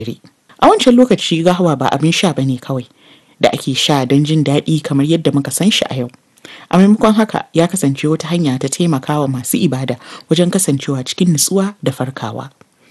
A wancan lokaci gahawa ba abin sha bane kawai da ake sha don jin daɗi kamar yadda muka san shi a yau. A maimakon haka ya kasance wata hanya ta taimakawa masu ibada wajen kasancewa cikin nutsuwa da farkawa.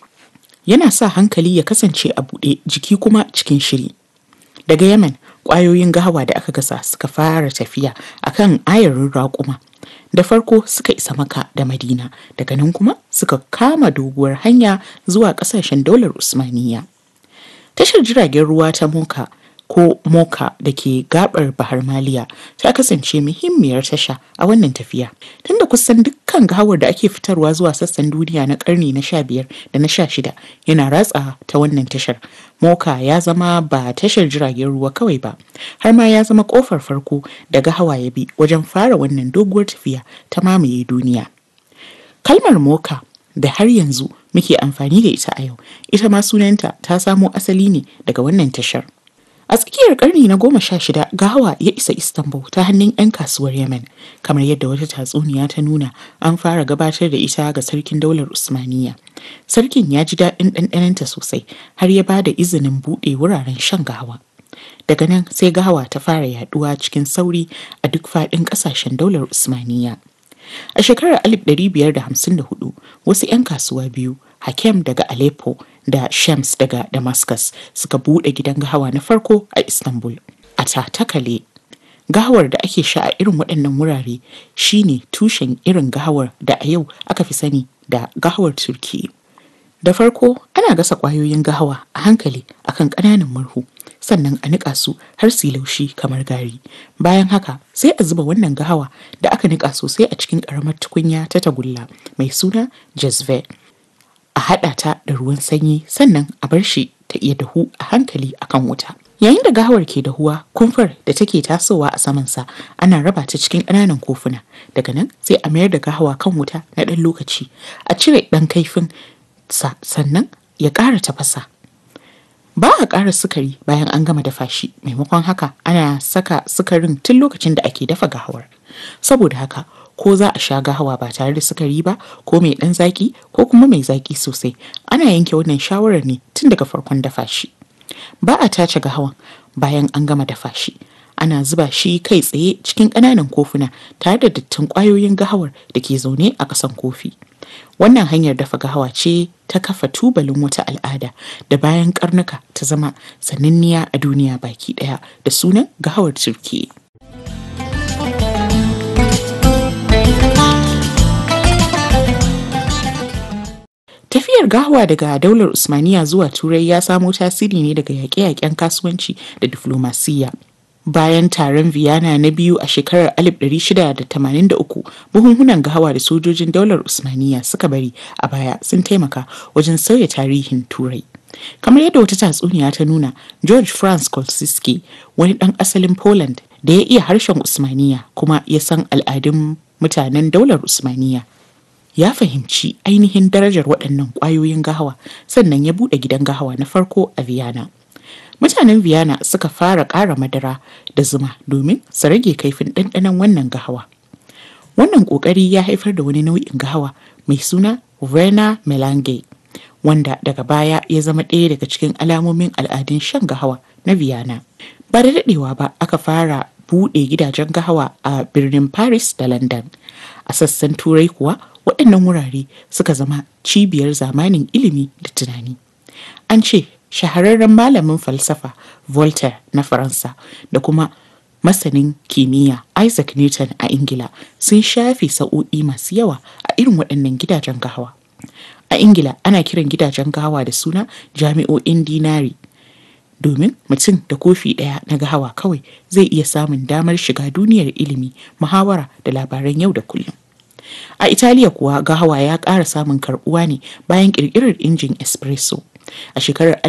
Yana sa hankali ya kasance a buɗe jiki kuma cikin shiri. Daga Yemen, ƙwayoyin gahawa da aka gasa suka fara tafiya akan ayarin raƙuma. Da farko suka isa Makka da Madina, daga nan kuma suka kama doguwar hanya zuwa ƙasashen daular Usmaniyya. Tashar jiragen ruwa ta Moka ko Moka da ke gabar Bahar Maliya ta kasance muhimmiyar tasha a wannan tafiya. Tunda kusan dukkan gawar da ake fitarwa zuwa sassan duniya na karni na sha biyar da na sha shida yana ratsa ta wannan tashar. Moka ya zama ba tashar jiragen ruwa kawai ba, har ma ya zama kofar farko da gahawa ya bi wajen fara wannan doguwar tafiya ta mamaye duniya. Kalmar Moka da har yanzu muke amfani da ita a yau, ita ma sunanta ta samo asali ne daga wannan tashar. A tsakiyar karni na goma sha shida gahawa ya isa Istanbul ta hannun 'yan kasuwar Yemen. Kamar yadda wata tatsuniya ta nuna an fara gabatar da ita ga sarkin daular Usmaniyya. Sarkin ya ji daɗin ɗanɗanonta sosai har ya ba da izinin buɗe wuraren shan gahawa. Daga nan sai gahawa ta fara yaɗuwa cikin sauri a duk faɗin ƙasashen daular Usmaniyya. A shekarar 1554 wasu 'yan kasuwa biyu Hakem daga Aleppo da Shams daga Damascus suka buɗe gidan gahawa na farko a Istanbul. A Tatakale, gahawar da ake sha a irin waɗannan wurare shine tushen irin gahawar da a yau aka fi sani da gahawar Turki. Da farko ana gasa ƙwayoyin gahawa a hankali akan ƙananan murhu sannan a niƙa su har su laushi kamar gari. Bayan haka sai a zuba wannan gahawa da aka niƙa sosai a cikin ƙaramar tukunya ta tagulla mai suna jazve. a haɗa ta da ruwan sanyi sannan a bar shi ta iya dahu a hankali akan wuta. Yayin da gahawar ke dahuwa, kumfar da take tasowa a samansa ana raba ta cikin ƙananan kofuna. Daga nan sai a mayar da gahawa kan wuta na ɗan lokaci, a cire ɗan kaifin sa sannan ya ƙara tafasa. Ba a ƙara sukari bayan an gama dafa shi, maimakon haka ana saka sukarin tun lokacin da ake dafa gahawar. Saboda haka ko za a sha gahawa ba tare da sukari ba ko mai ɗan zaƙi ko kuma mai zaƙi sosai ana yanke wannan shawarar ne tun daga farkon dafa shi ba a tace gahawan bayan an gama dafa shi ana zuba shi kai tsaye cikin ƙananan kofuna tare da dattin ƙwayoyin gahawar da ke zaune a ƙasan kofi wannan hanyar dafa gahawa ce ta kafa tubalin wata al'ada da bayan karnuka ta zama sananniya a duniya baki ɗaya da sunan gahawar turkiyya Tafiyar gahawa daga daular Usmaniya zuwa Turai ya samo tasiri ne daga yaƙe-yaƙen kasuwanci da diflomasiyya. Bayan taron Vienna na biyu a shekarar 1683, buhunhunan gahawa da sojojin daular Usmaniya suka bari a baya sun taimaka wajen sauya tarihin Turai. Kamar yadda wata tatsuniya ta nuna, George Franz Kolsiski, wani ɗan asalin Poland da ya iya harshen Usmaniya kuma ya san al'adun mutanen daular Usmaniya. ya fahimci ainihin darajar waɗannan ƙwayoyin gahawa sannan ya buɗe gidan gahawa na farko a Vienna. Mutanen Vienna suka fara ƙara madara da zuma domin su rage kaifin ɗanɗanon wannan gahawa. Wannan ƙoƙari ya haifar da wani nau'in gahawa mai suna Verna Melange, wanda daga baya ya zama ɗaya daga cikin alamomin al'adun shan gahawa na Vienna. Ba da daɗewa ba aka fara buɗe gidajen gahawa a birnin Paris da London. A sassan Turai kuwa waɗannan wurare suka zama cibiyar zamanin ilimi da tunani. An ce shahararren malamin falsafa Voltaire na Faransa da kuma masanin kimiyya Isaac Newton a Ingila sun shafe sa'o'i masu yawa a irin waɗannan gidajen gahawa. A Ingila ana kiran gidajen gahawa da suna jami'o'in dinari. Domin mutum da kofi ɗaya na gahawa kawai zai iya samun damar shiga duniyar ilimi, muhawara da labaran yau da kullum. A Italiya kuwa gahawa ya ƙara samun karɓuwa ne bayan ƙirƙirar injin espresso. A shekarar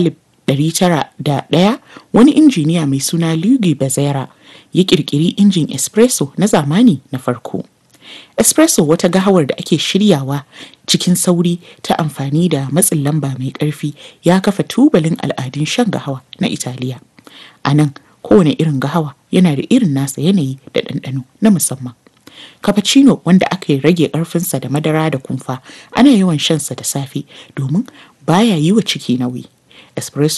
1901 wani injiniya mai suna Luigi Bezzera ya ƙirƙiri injin espresso na zamani na farko. Espresso wata gahawar da ake shiryawa cikin sauri ta amfani da matsin lamba mai ƙarfi ya kafa tubalin al'adun shan gahawa na Italiya. A nan kowane irin gahawa yana da irin nasa yanayi da ɗanɗano na musamman. cappuccino wanda aka rage ƙarfinsa da madara da kumfa ana yawan shansa da safe domin baya yi wa ciki nauyi espresso